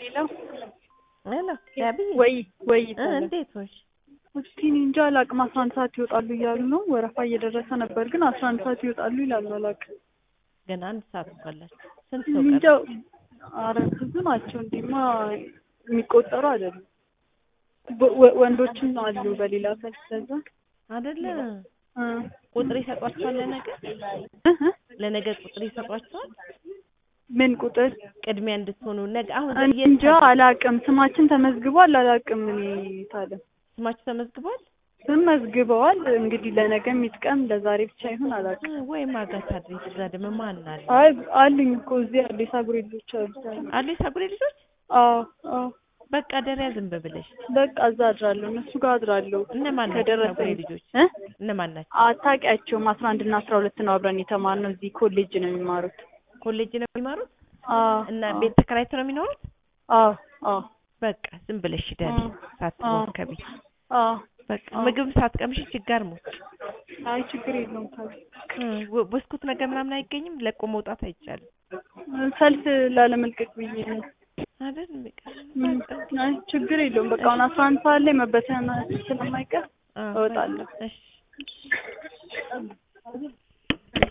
ሄሎ ሄሎ ያብዬ ወይ ወይ እ እንዴት ሆንሽ? እስቲ እኔ እንጃ አላቅም። አስራ አንድ ሰዓት ይወጣሉ እያሉ ነው። ወረፋ እየደረሰ ነበር፣ ግን አስራ አንድ ሰዓት ይወጣሉ ይላሉ። አላቅም ገና አንድ ሰዓት እኮ አላችሁ። ስንት እኔ ሰው እንጃ። ቀረ? ኧረ ብዙ ናቸው። እንዲማ የሚቆጠሩ አይደሉም። ወ- ወ- ወንዶችም አሉ በሌላ ሰልፍ ለዛ አይደለ እ ቁጥር ይሰጧችኋል? ለነገ እ እ ለነገ ቁጥር ይሰጧችኋል? ምን ቁጥር ቅድሚያ እንድትሆኑ ነገ አሁን እኔ የት እንጃ አላቅም። ስማችን ተመዝግቧል። አላቅም እኔ ታለ ስማችሁ ተመዝግቧል? ስም መዝግበዋል። እንግዲህ ለነገ የሚጥቀም ለዛሬ ብቻ ይሁን አላቅም። እ ወይ ማጋት አድሬስ እዛ ደግሞ ማን አለ አይ አሉኝ እኮ እዚህ አሉ የሳጉሬ ልጆች አሉ። አሉ የሳጉሬ ልጆች? አዎ አዎ በቃ ደሪያ ዝም ብለሽ በቃ እዛ አድራለሁ፣ እነሱ ጋር አድራለሁ። እነማን ናቸው ከደረሰኝ የሳጉሬ ልጆች? እ እነማን ናቸው? አታውቂያቸውም? አስራ አንድ እና አስራ ሁለት ነው አብረን የተማርነው። እዚህ ኮሌጅ ነው የሚማሩት። ኮሌጅ ነው የሚማሩት አዎ እና አዎ ቤት ተከራይተው ነው የሚኖሩት? አዎ አዎ በቃ ዝም ብለሽ ደሪ አዎ ሳትሞከቢ አዎ በቃ አዎ። ምግብ ሳትቀምሽ ችጋር ሞት አይ ችግር የለውም ታዲያ ብስኩት ነገር ምናምን አይገኝም። ለቆ መውጣት አይቻልም ሰልፍ ላለመልቀቅ ብዬ ነው። አይደል? በቃ ም፣ አይ ችግር የለውም። በቃ አሁን አስራ አንድ ሰዓት ላይ መበተን ስለማይቀር አዎ፣ እወጣለሁ። እሺ